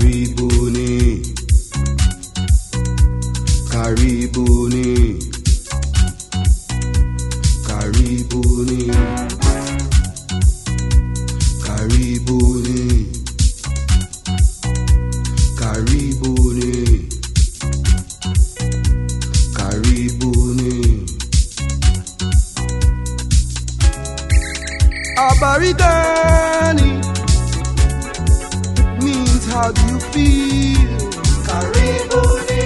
Karibuni, karibuni, karibuni, karibuni, karibuni, karibuni. Abaridani means how do you feel? Karibuni.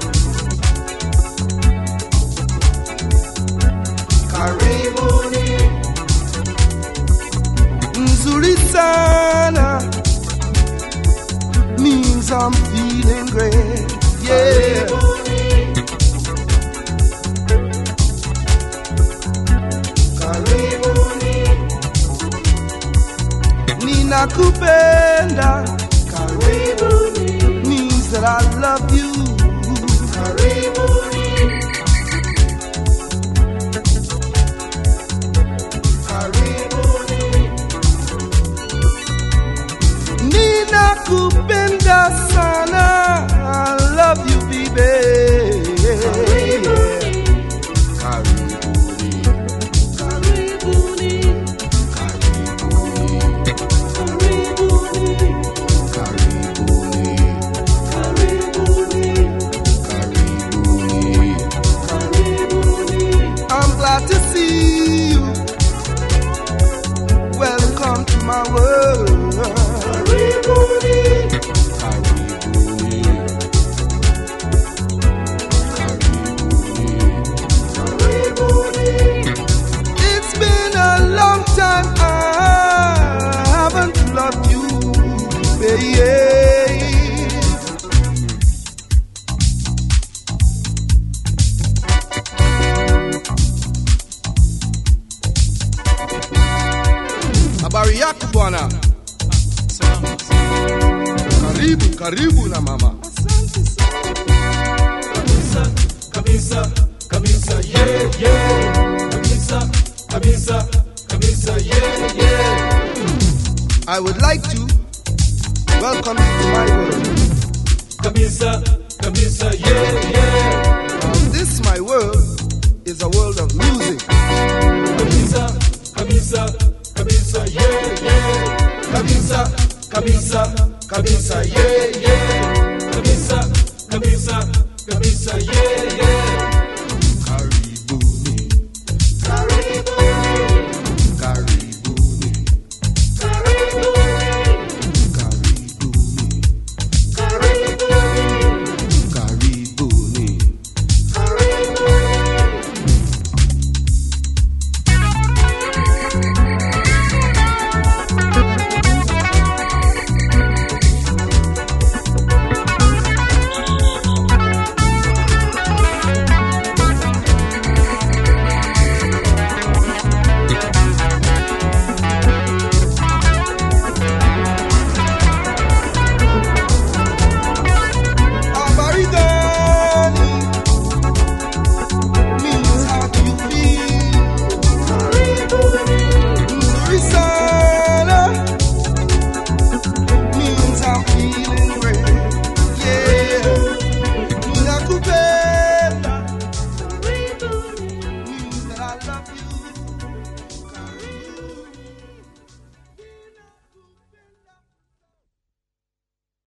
Karibuni. Nzuri sana means I'm feeling great. Yeah. Karibuni. Ninakupenda. Karibuni. Means that I love you. Karibuni. Karibuni. Ninakupenda sana. I love you, baby. Karibuni. Karibuni. I'm glad to see you. Welcome to my world. It's been a long time I haven't loved you, baby. Habari yako bwana? Karibu, karibu na mama. kabisa kabisa yeah yeah kabisa kabisa kabisa yeah yeah I would like to welcome you to my world. kabisa kabisa yeah yeah Now, this my world is a world of music. kabisa kabisa kabisa yeah yeah kabisa kabisa kabisa yeah yeah kabisa kabisa kabisa yeah yeah Karibuni, karibuni, karibuni, karibuni. Abaridani means how do you feel? Nzuri sana means I'm feeling great. Yeah, ninakupenda means that I love you.